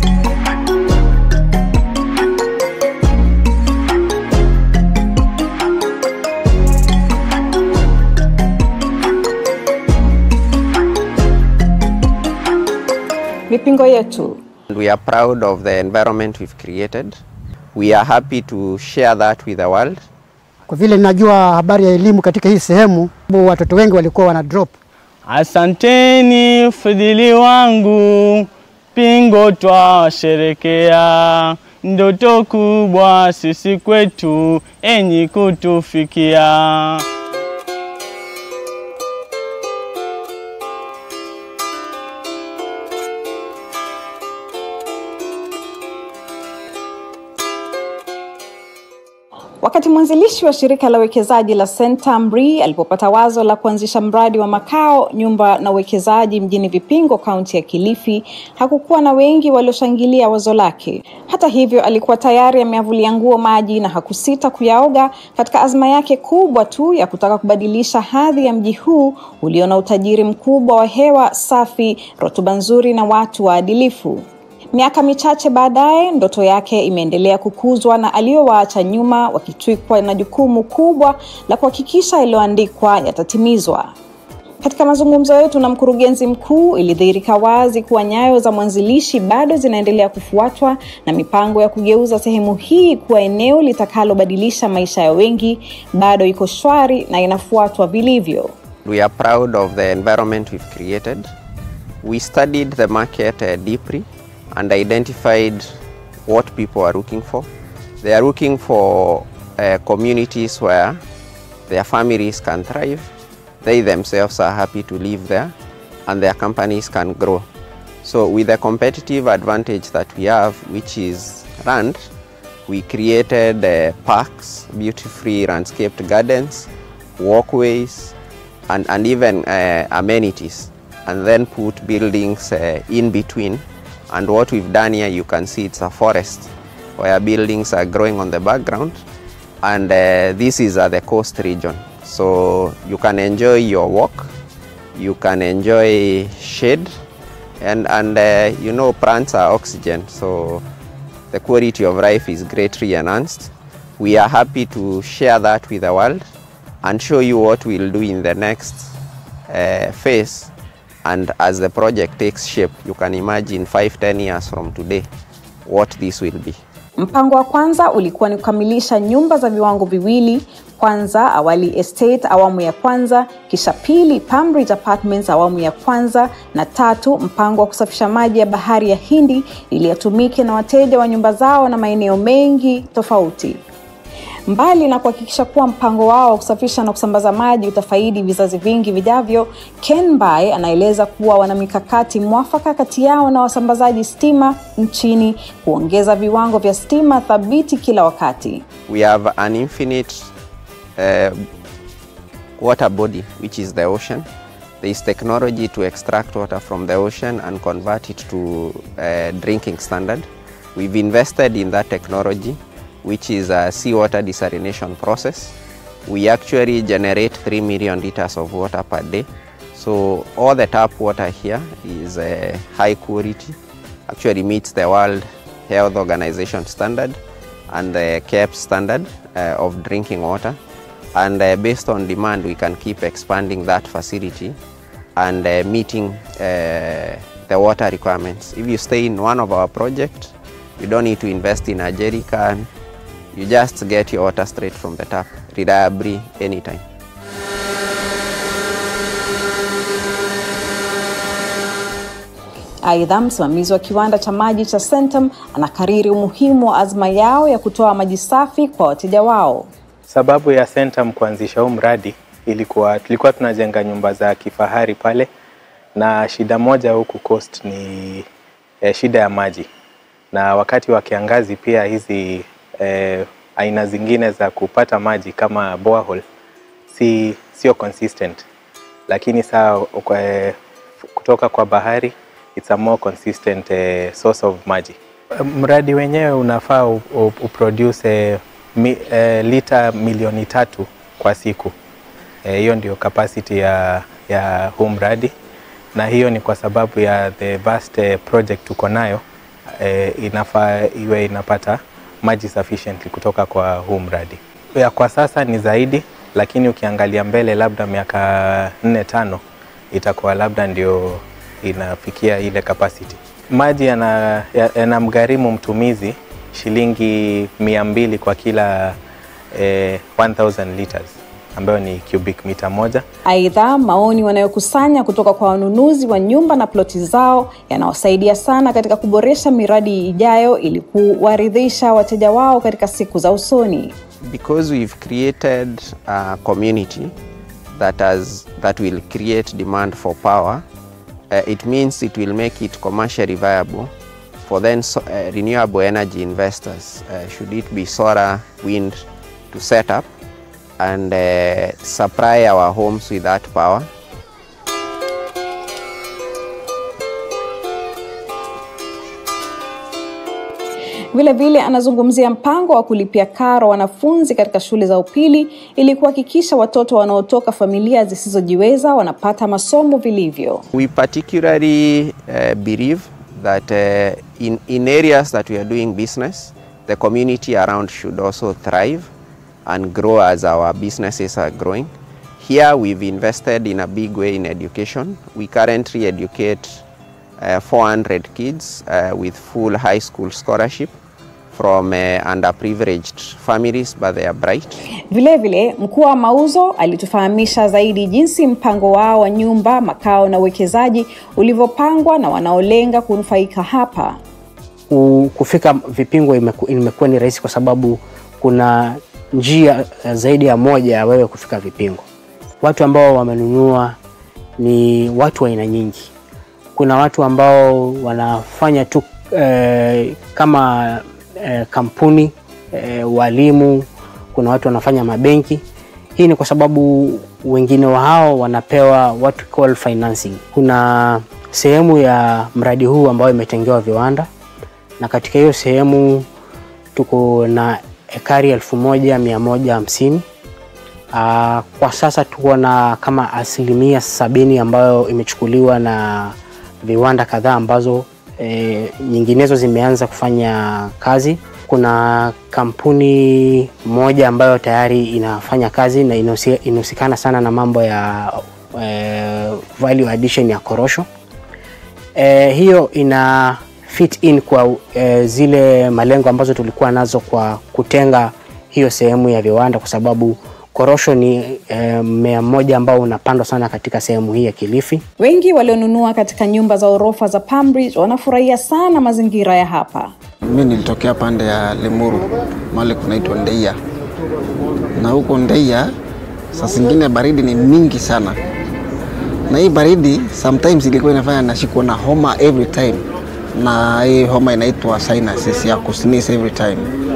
Mipingo yetu We are proud of the environment we've created. We are happy to share that with the world. Kwa vile ninajua habari ya elimu katika hii sehemu, watoto wengi walikuwa wana drop. Asanteni fadhili wangu, Pingo twasherekea, ndoto kubwa sisi kwetu, enyi kutufikia. Wakati mwanzilishi wa shirika la uwekezaji la Century alipopata wazo la kuanzisha mradi wa makao, nyumba na uwekezaji mjini Vipingo, kaunti ya Kilifi, hakukuwa na wengi walioshangilia wazo lake. Hata hivyo, alikuwa tayari ameavulia nguo maji na hakusita kuyaoga katika azma yake kubwa tu ya kutaka kubadilisha hadhi ya mji huu ulio na utajiri mkubwa wa hewa safi, rutuba nzuri na watu waadilifu. Miaka michache baadaye, ndoto yake imeendelea kukuzwa na aliyowaacha nyuma wakitwikwa na jukumu kubwa la kuhakikisha yaliyoandikwa yatatimizwa. Katika mazungumzo yetu na mkurugenzi mkuu, ilidhihirika wazi kuwa nyayo za mwanzilishi bado zinaendelea kufuatwa na mipango ya kugeuza sehemu hii kuwa eneo litakalobadilisha maisha ya wengi bado iko shwari na inafuatwa vilivyo. We are proud of the environment we've created. We studied the market uh, deeply and identified what people are looking for. They are looking for uh, communities where their families can thrive, they themselves are happy to live there, and their companies can grow. So, with the competitive advantage that we have, which is land, we created uh, parks, beautifully landscaped gardens, walkways, and, and even uh, amenities, and then put buildings uh, in between and what we've done here you can see it's a forest where buildings are growing on the background and uh, this is at the coast region so you can enjoy your walk you can enjoy shade and and uh, you know plants are oxygen so the quality of life is greatly enhanced we are happy to share that with the world and show you what we'll do in the next uh, phase and as the project takes shape you can imagine 5 10 years from today what this will be Mpango wa kwanza ulikuwa ni kukamilisha nyumba za viwango viwili, kwanza Awali Estate awamu ya kwanza, kisha pili Pambridge Apartments awamu ya kwanza, na tatu mpango wa kusafisha maji ya bahari ya Hindi ili yatumike na wateja wa nyumba zao na maeneo mengi tofauti. Mbali na kuhakikisha kuwa mpango wao wa kusafisha na kusambaza maji utafaidi vizazi vingi vijavyo, Ken Bai anaeleza kuwa wana mikakati mwafaka kati yao na wasambazaji stima nchini kuongeza viwango vya stima thabiti kila wakati. we have an infinite uh, water body which is the ocean there is technology to extract water from the ocean and convert it to uh, drinking standard we've invested in that technology which is a seawater desalination process we actually generate 3 million liters of water per day so all the tap water here is uh, high quality actually meets the world health organization standard and the CAP standard uh, of drinking water. And uh, based on demand, we can keep expanding that facility and uh, meeting uh, the water requirements. If you stay in one of our projects, you don't need to invest in a jerry can. You just get your water straight from the tap, reliably, anytime. Aidha, msimamizi wa kiwanda cha maji cha Centum anakariri umuhimu wa azma yao ya kutoa maji safi kwa wateja wao. Sababu ya Centum kuanzisha huu mradi ilikuwa tulikuwa tunajenga nyumba za kifahari pale, na shida moja huku Coast ni eh, shida ya maji, na wakati wa kiangazi pia hizi eh, aina zingine za kupata maji kama borehole si sio consistent, lakini saa eh, kutoka kwa bahari it's a more consistent eh, source of maji. Mradi wenyewe unafaa u- u- uproduce eh, mi, eh, lita milioni tatu kwa siku. Eh, Hiyo ndio capacity ya, ya huu mradi, na hiyo ni kwa sababu ya the vast eh, project tuko nayo eh, inafaa iwe inapata maji sufficiently kutoka kwa huu mradi. Ya kwa sasa ni zaidi, lakini ukiangalia mbele, labda miaka nne tano, itakuwa labda ndio inafikia ile capacity. Maji yana- ya- yanamgharimu mtumizi shilingi mia mbili kwa kila eh, 1000 liters ambayo ni cubic mita moja. Aidha, maoni wanayokusanya kutoka kwa wanunuzi wa nyumba na ploti zao yanawasaidia sana katika kuboresha miradi ijayo ili kuwaridhisha wateja wao katika siku za usoni. because we've created a community that has that will create demand for power uh, it means it will make it commercially viable for then so, uh, renewable energy investors uh, should it be solar wind to set up and uh, supply our homes with that power Vile vile anazungumzia mpango wa kulipia karo wanafunzi katika shule za upili ili kuhakikisha watoto wanaotoka familia zisizojiweza wanapata masomo vilivyo. We particularly uh, believe that uh, in, in areas that we are doing business, the community around should also thrive and grow as our businesses are growing. Here we've invested in a big way in education. We currently educate uh, 400 kids uh, with full high school scholarship from uh, underprivileged families, but they are bright. Vilevile, mkuu wa mauzo alitufahamisha zaidi jinsi mpango wao wa nyumba, makao na uwekezaji ulivyopangwa na wanaolenga kunufaika hapa. ku- kufika vipingo imeku- imekuwa ni rahisi kwa sababu kuna njia eh, zaidi ya moja ya wewe kufika vipingo. Watu ambao wamenunua ni watu wa aina nyingi. Kuna watu ambao wanafanya tu eh, kama eh, kampuni eh, walimu, kuna watu wanafanya mabenki. Hii ni kwa sababu wengine wa hao wanapewa what we call financing. Kuna sehemu ya mradi huu ambayo imetengewa viwanda na katika hiyo sehemu tuko na ekari elfu moja mia moja hamsini. Ah, Kwa sasa tuko na kama asilimia sabini ambayo imechukuliwa na viwanda kadhaa ambazo e, nyinginezo zimeanza kufanya kazi. Kuna kampuni moja ambayo tayari inafanya kazi na inahusi- inahusikana sana na mambo ya e, value addition ya korosho. E, hiyo ina fit in kwa e, zile malengo ambazo tulikuwa nazo kwa kutenga hiyo sehemu ya viwanda, kwa sababu korosho ni e, mmea mmoja ambao unapandwa sana katika sehemu hii ya Kilifi. Wengi walionunua katika nyumba za orofa za Pambridge wanafurahia sana mazingira ya hapa. Mi nilitokea pande ya Limuru, mahali kunaitwa Ndeia, na huko Ndeia saa zingine baridi ni mingi sana, na hii baridi sometimes ilikuwa inafanya nashikwa na homa every time, na hii homa inaitwa sinuses ya kusneeze every time.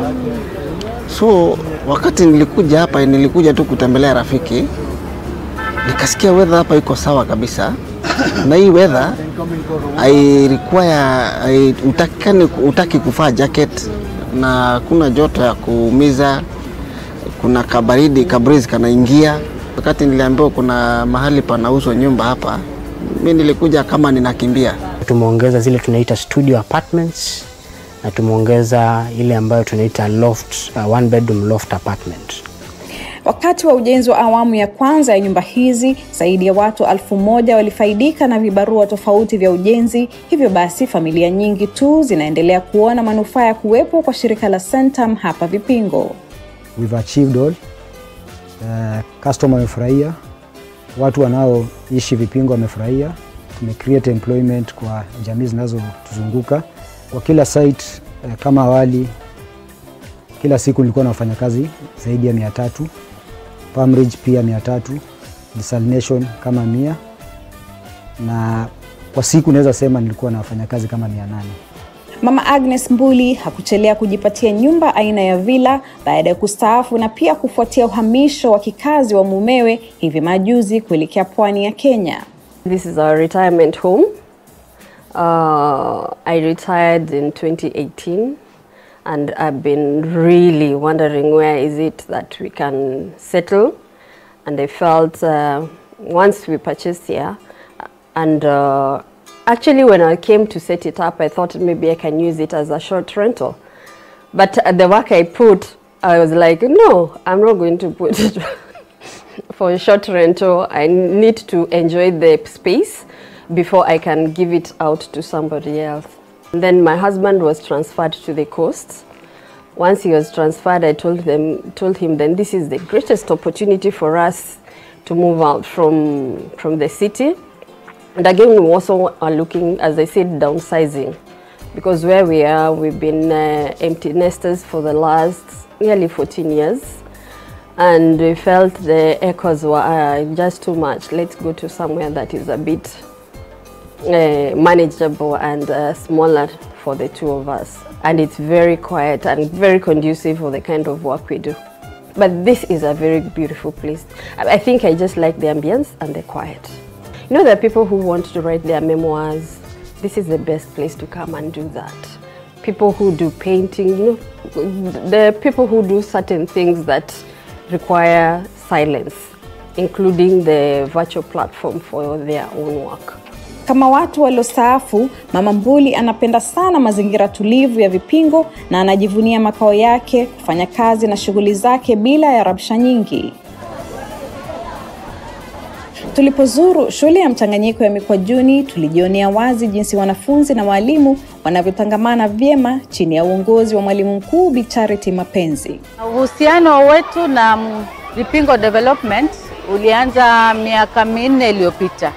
So wakati nilikuja hapa, nilikuja tu kutembelea rafiki, nikasikia weather hapa iko sawa kabisa na hii weather I require I, utakani, utaki kuvaa jacket na kuna joto ya kuumiza, kuna kabaridi kabrizi kanaingia. Wakati niliambiwa kuna mahali panauzwa nyumba hapa, mi nilikuja kama ninakimbia. Tumeongeza zile tunaita studio apartments na tumeongeza ile ambayo tunaita loft, uh, one bedroom loft apartment. Wakati wa ujenzi wa awamu ya kwanza ya nyumba hizi, zaidi ya watu elfu moja walifaidika na vibarua tofauti vya ujenzi. Hivyo basi, familia nyingi tu zinaendelea kuona manufaa ya kuwepo kwa shirika la Centum hapa Vipingo. we've achieved all. Uh, customer wamefurahia, watu wanaoishi Vipingo wamefurahia. Tume create employment kwa jamii zinazotuzunguka kwa kila site. Uh, kama awali, kila siku nilikuwa na wafanyakazi zaidi ya mia tatu Pamridge pia mia tatu Desalination kama mia na kwa siku naweza sema nilikuwa na wafanyakazi kama mia nane. Mama Agnes Mbuli hakuchelea kujipatia nyumba aina ya villa baada ya kustaafu na pia kufuatia uhamisho wa kikazi wa mumewe hivi majuzi kuelekea pwani ya Kenya. This is our retirement home. Uh, I retired in 2018 and I've been really wondering where is it that we can settle. And I felt uh, once we purchased here and uh, Actually, when I came to set it up, I thought maybe I can use it as a short rental. But uh, the work I put, I was like, no, I'm not going to put it for a short rental. I need to enjoy the space before I can give it out to somebody else. And then my husband was transferred to the coast. Once he was transferred, I told them, told him, then this is the greatest opportunity for us to move out from from the city. And again, we also are looking, as I said, downsizing, because where we are, we've been uh, empty nesters for the last nearly 14 years, and we felt the echoes were uh, just too much. Let's go to somewhere that is a bit uh, manageable and uh, smaller for the two of us. And it's very quiet and very conducive for the kind of work we do. But this is a very beautiful place. I I think I just like the ambience and the quiet. You know, there are people who want to write their memoirs. This is the best place to come and do that. People who do painting, you know, the people who do certain things that require silence, including the virtual platform for their own work. Kama watu waliostaafu, Mama Mbuli anapenda sana mazingira tulivu ya Vipingo na anajivunia makao yake, kufanya kazi na shughuli zake bila ya rabsha nyingi. Tulipozuru shule ya mchanganyiko ya Mikwajuni, tulijionea wazi jinsi wanafunzi na walimu wanavyotangamana vyema chini ya uongozi wa mwalimu mkuu Bi Charity Mapenzi. Uhusiano wetu na mm, Vipingo Development ulianza miaka minne iliyopita,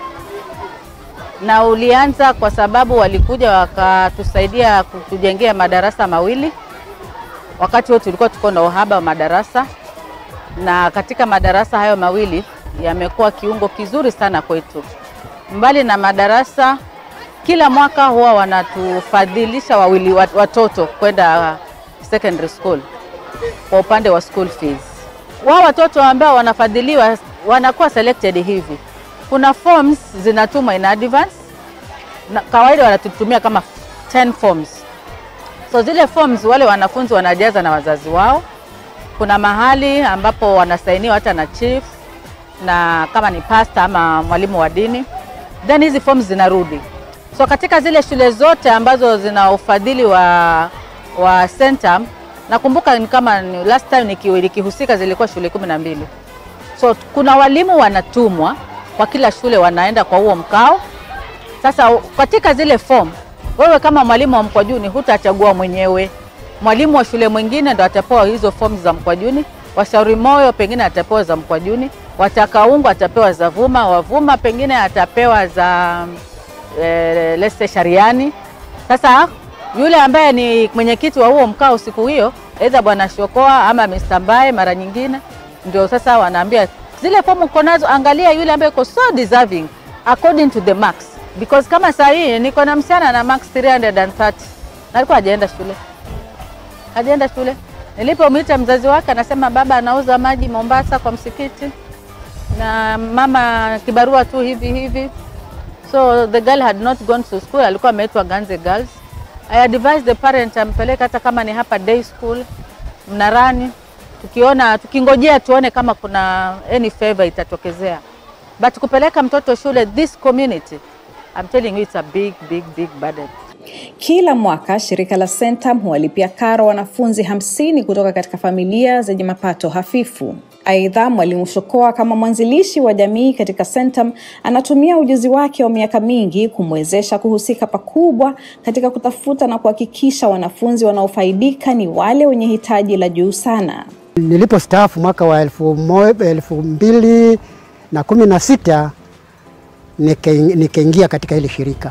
na ulianza kwa sababu walikuja wakatusaidia kutujengea madarasa mawili. Wakati huo tulikuwa tuko na uhaba wa madarasa, na katika madarasa hayo mawili yamekuwa kiungo kizuri sana kwetu. Mbali na madarasa, kila mwaka huwa wanatufadhilisha wawili wat- watoto kwenda secondary school kwa upande wa school fees. Wao watoto ambao wanafadhiliwa wanakuwa selected hivi, kuna forms zinatumwa in advance na kawaida wanatutumia kama 10 forms. So zile forms wale wanafunzi wanajaza na wazazi wao. Kuna mahali ambapo wanasainiwa hata na chief na kama ni pasta ama mwalimu wa dini, then hizi forms zinarudi. So katika zile shule zote ambazo zina ufadhili wa, wa Centum, nakumbuka ni kama ni last time niki- nikihusika zilikuwa shule kumi na mbili. So kuna walimu wanatumwa kwa kila shule, wanaenda kwa huo mkao. Sasa katika zile form, wewe kama mwalimu wa Mkwajuni hutachagua mwenyewe, mwalimu wa shule mwingine ndo atapewa hizo forms za Mkwajuni, washauri moyo pengine atapewa za Mkwajuni, watakaungu atapewa za Vuma, wavuma pengine atapewa za eh, let's say Shariani. Sasa yule ambaye ni mwenyekiti wa huo mkao siku hiyo, aidha bwana Shokoa ama Mr. Mbae, mara nyingine ndio sasa wanaambia zile fomu uko nazo, angalia yule ambaye uko so deserving according to the marks, because kama saa hii niko na msichana na marks 330 na alikuwa hajaenda shule, hajaenda shule. Nilipomwita mzazi wake, anasema baba anauza maji Mombasa kwa msikiti na mama kibarua tu hivi hivi. So the girl had not gone to school, alikuwa ameitwa Ganze Girls. I advised the parent ampeleke hata kama ni hapa day school Mnarani, tukiona tukingojea tuone kama kuna any favor itatokezea, but kupeleka mtoto shule this community, I'm telling you it's a big big big burden. Kila mwaka shirika la Centum huwalipia karo wanafunzi hamsini kutoka katika familia zenye mapato hafifu. Aidha, mwalimu Shokoa kama mwanzilishi wa jamii katika Centum anatumia ujuzi wake wa miaka mingi kumwezesha kuhusika pakubwa katika kutafuta na kuhakikisha wanafunzi wanaofaidika ni wale wenye hitaji la juu sana. Nilipostaafu mwaka wa elfu, mo, elfu mbili na kumi na sita nikaingia nika katika hili shirika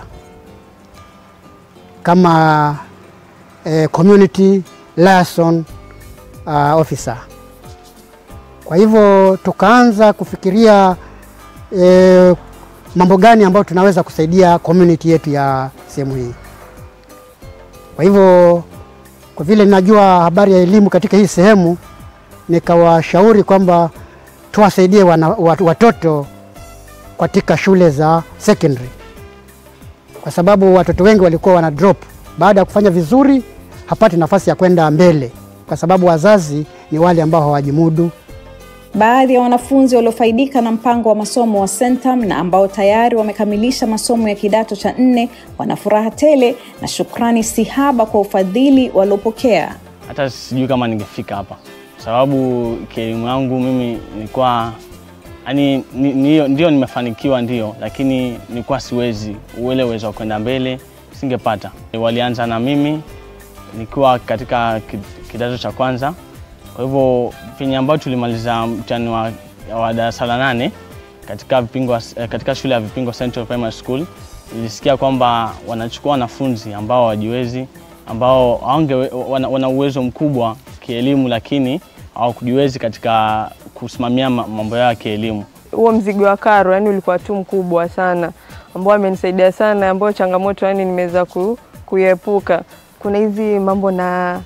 kama eh, community liaison uh, officer. Kwa hivyo tukaanza kufikiria eh, mambo gani ambayo tunaweza kusaidia community yetu ya sehemu hii. Kwa hivyo kwa vile ninajua habari ya elimu katika hii sehemu, nikawashauri kwamba tuwasaidie wana, watoto katika shule za secondary kwa sababu watoto wengi walikuwa wana drop baada ya kufanya vizuri, hapati nafasi ya kwenda mbele, kwa sababu wazazi ni wale ambao hawajimudu. Baadhi ya wanafunzi waliofaidika na mpango wa masomo wa Centum na ambao tayari wamekamilisha masomo ya kidato cha nne wana furaha tele na shukrani si haba kwa ufadhili waliopokea. hata sijui kama ningefika hapa kwa sababu kielimu yangu mimi nilikuwa yani ni, ni, ndio nimefanikiwa ndio lakini nilikuwa siwezi ule uwezo wa kwenda mbele singepata walianza na mimi nikiwa katika ki- kidato cha kwanza kwa hivyo penye ambayo tulimaliza mtihani wa, wa darasa la nane katika, vipingo, eh, katika shule ya Vipingo Central Primary School nilisikia kwamba wanachukua wanafunzi ambao hawajiwezi ambao hawange, wana, wana uwezo mkubwa kielimu lakini hawakujiwezi katika kusimamia ma- mambo yao ya kielimu. huo mzigo wa karo yani ulikuwa tu mkubwa sana ambao amenisaidia sana ambao changamoto yani nimeweza ku, kuiepuka kuna hizi mambo na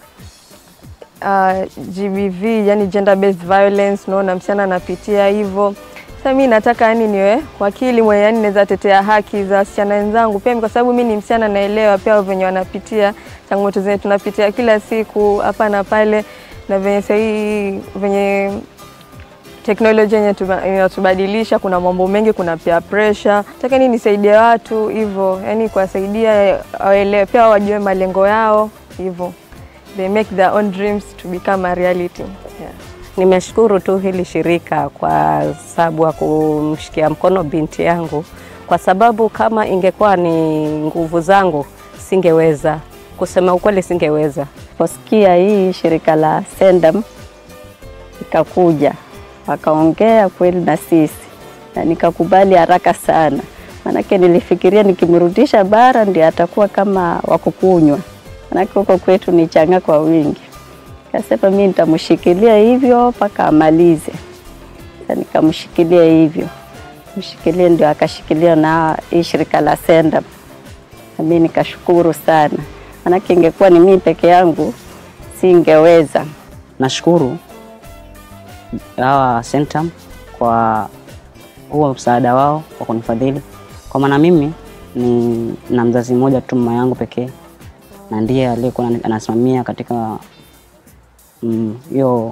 uh, GBV yani gender based violence unaona msichana anapitia hivyo sasa mi nataka yani niwe wakili mwenye yani naweza tetea haki za wasichana wenzangu pia kwa sababu mi ni msichana naelewa pia venye wanapitia changamoto zenye tunapitia kila siku hapa na pale na venye sahii venye teknolojia yenye tuba- inatubadilisha, kuna mambo mengi, kuna pia pressure. Nataka ni nisaidie watu hivyo, yani kuwasaidia waelewe, pia wajue malengo yao hivyo, they make their own dreams to become a reality. Yeah. Nimeshukuru tu hili shirika kwa sababu ya kumshikia mkono binti yangu, kwa sababu kama ingekuwa ni nguvu zangu singeweza, kusema ukweli singeweza. Posikia hii shirika la Sendam ikakuja wakaongea kweli na sisi na nikakubali haraka sana, manake nilifikiria nikimrudisha bara ndio atakuwa kama wakukunywa, manake huko kwetu ni changa kwa wingi. Kasema mimi nitamshikilia hivyo mpaka amalize. Sasa nikamshikilia hivyo, mshikilia ndio akashikilia na hii shirika la Senda. Na mimi nikashukuru sana, manake ingekuwa ni mimi peke yangu singeweza. Nashukuru hawa Centum kwa huo msaada wao wa kunifadhili, kwa maana mimi ni na mzazi mmoja tu, mama yangu pekee, na ndiye aliyekuwa anani- anasimamia katika mm, hiyo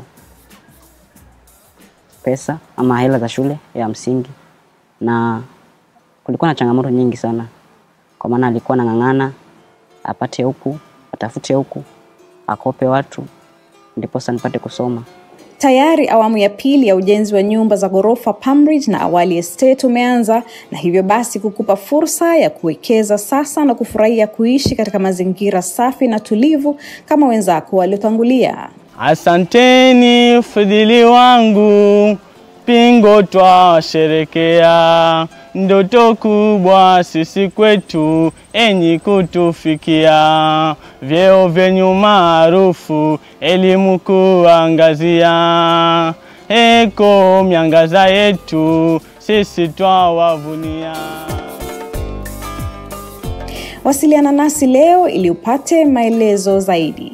pesa ama hela za shule ya msingi, na kulikuwa na changamoto nyingi sana, kwa maana alikuwa anang'ang'ana apate huku atafute huku akope watu ndiposa nipate kusoma. Tayari awamu ya pili ya ujenzi wa nyumba za ghorofa Pambridge na Awali Estate umeanza na hivyo basi kukupa fursa ya kuwekeza sasa na kufurahia kuishi katika mazingira safi na tulivu kama wenzako waliotangulia. Asanteni fadhili wangu, pingo twasherekea, ndoto kubwa sisi kwetu, enyi kutufikia, vyeo vyenyu maarufu, elimu kuangazia, eko miangaza yetu, sisi twawavunia. Wasiliana nasi leo ili upate maelezo zaidi.